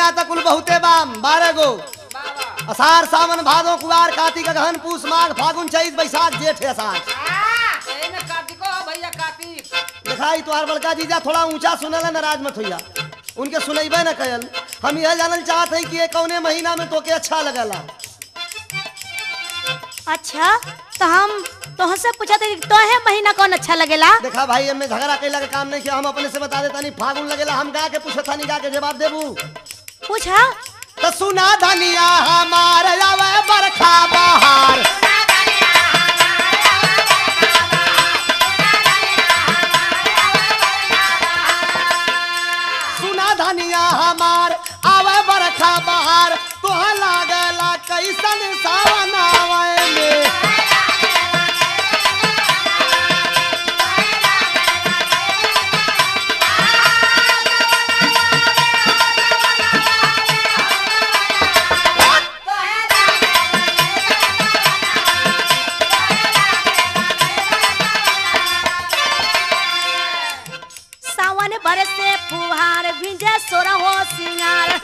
महीना तक कुल बहुते बाम बारह गो बाबा असार सावन भादो कुआर कार्तिक अगहन पूस माघ फागुन चैत बैसाख जेठ असार ए न कार्तिको भैया कार्तिक दिखाई तुहार बड़का जीजा थोड़ा ऊंचा सुनल नाराज मत होइया उनके सुनैबे न कयल हम यह जानल चाहत है कि ये कौने महीना में तोके अच्छा लगला अच्छा तो हम तोहसे पूछा था कि तोहे महीना कौन अच्छा लगेला देखा भाई हमें झगड़ा कैला के काम नहीं किया हम अपने से बता देता नहीं फागुन लगेला हम गा के पूछे था गा के जवाब देबू पूछा तो सुना धनिया हमार आवे बरखा बहार सुना धनिया हमार आवे बरखा बहार तोह लागला कैसन सावन आवे में सावन बरसे फुहार भिंजे सोरा हो सिंगार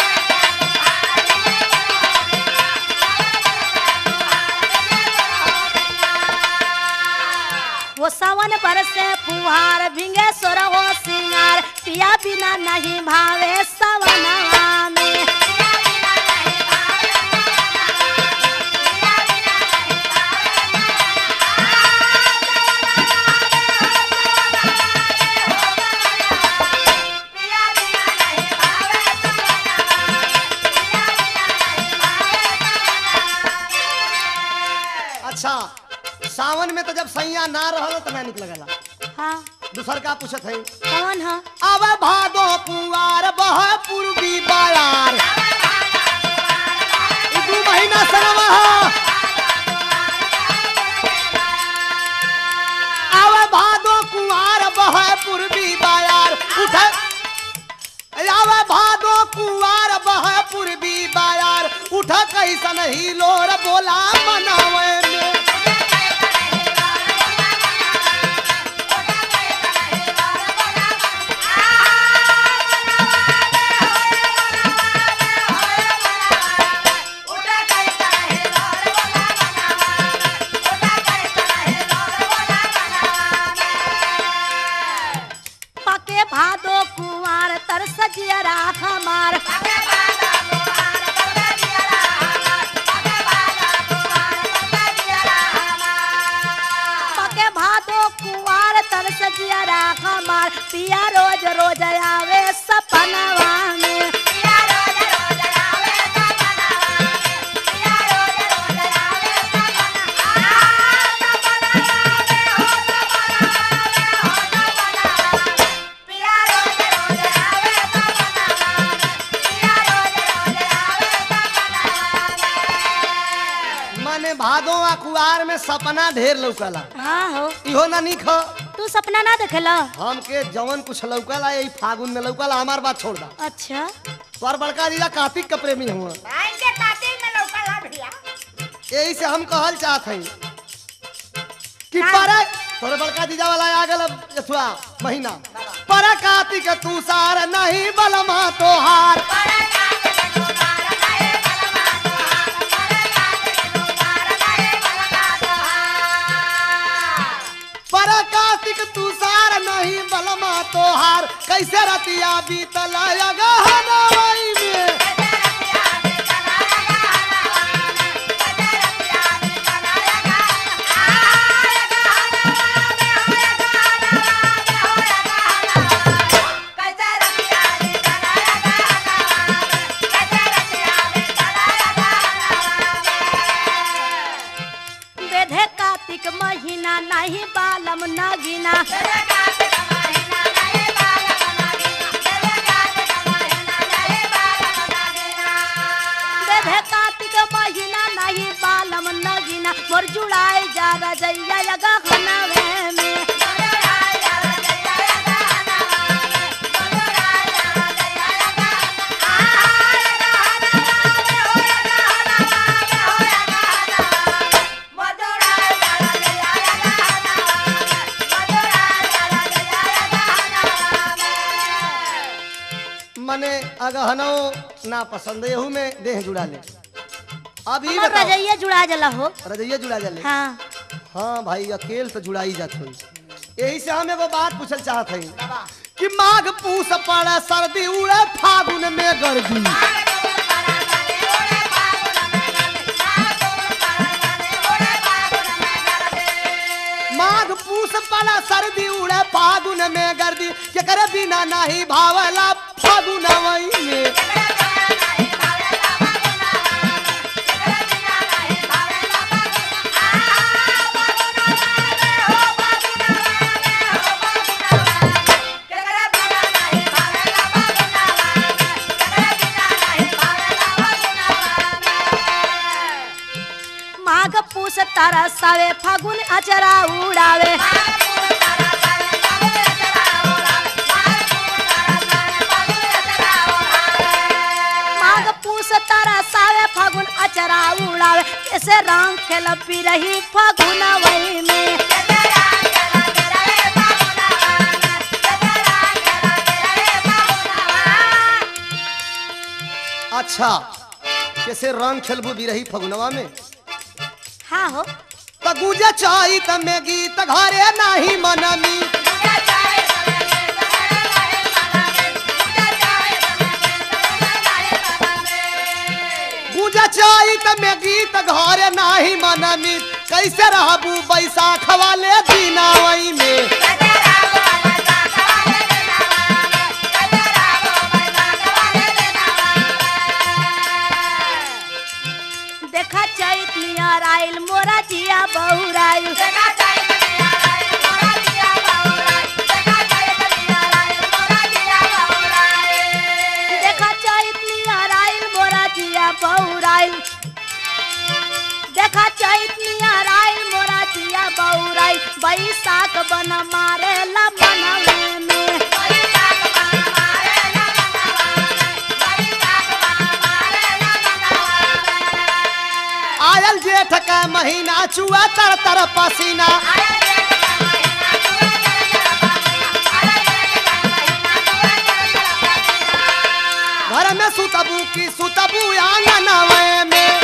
वो सावन बरसे फुहार भिंगे सोरा हो सिंगार पिया बिना नहीं भावे सावनवा में अच्छा सावन में तो जब सैया ना रहल तो ना निक लगला हाँ दूसर का पूछत है कौन है अब भादो पुआर बह पूर्वी बयार ई दू महीना सनवा अब भादो कुआर बह पूर्वी बयार उठ अब भादो कुआर बह पूर्वी बयार उठ कैसन ही लोर बोला मनावे में पके भादो कुंवार तर सजियरा हमार पके भादो कुंवार तर सजियरा हमार पिया रोज रोज आवे सपनवा में माने भादो आ कुआर में सपना ढेर लौकला हाँ हो इहो ना निक ह तू सपना ना देखला हमके जवन कुछ लौकला यही फागुन में लौकला हमार बात छोड़ दा अच्छा तोर बड़का जीजा कार्तिक के प्रेमी हुआ आइए कार्तिक में लौकला भैया यही से हम कहल चाहत हई कि पर तोरे बड़का जीजा वाला आ गल अथवा महीना पर कार्तिक तू सार नहीं बलमा तोहार पर कार्तिक तू सार नहीं बलमा तोहार कैसे रतिया बीतल गहनवई में बेधे कार्तिक महीना नहीं बालम नगीना बेधे कार्तिक महीना नहीं बालम नगीना मोर जुड़ाई जा रजैया गहनवे में रहनो ना पसंद है एहू में देह जुड़ा ले अब ई हमर बताओ रजैया जुड़ा जला हो रजैया जुड़ा जाले हाँ हाँ भाई अकेल तो जुड़ाई जात हुई यही से हम एगो बात पूछल चाहत हई कि माघ पूस पड़े सर्दी उड़े फागुन में गर्दी माघ पूस पड़ा सर्दी उड़े फागुन में गर्दी के करे बिना नहीं भावला फागुन वही में माघ पूस तारा सावे फागुन अचरा उड़ावे माघ पूस तारा सावे फागुन अचरा उड़ावे कैसे रंग खेल पी रही फागुन वही में अच्छा कैसे रंग खेलबू बिरही फगुनवा में हाँ हो त गुजे चाही त में गीत घरे नाही मनमी गुजे चाही त में गीत घरे नाही मनमी कैसे रहबू बैसाख वाले दिनावई में देखा चैत नियर आइल मोरा जिया बहुराइल देखा चैत नियर आइल मोरा जिया बहुराइल देखा चैत नियर आइल मोरा जिया बहुराइल बैसाख बन मारे ला मनवे में आयल जेठ का महीना चुआ तर तर पसीना घर में सुतबू की सुतबू आंगनवे में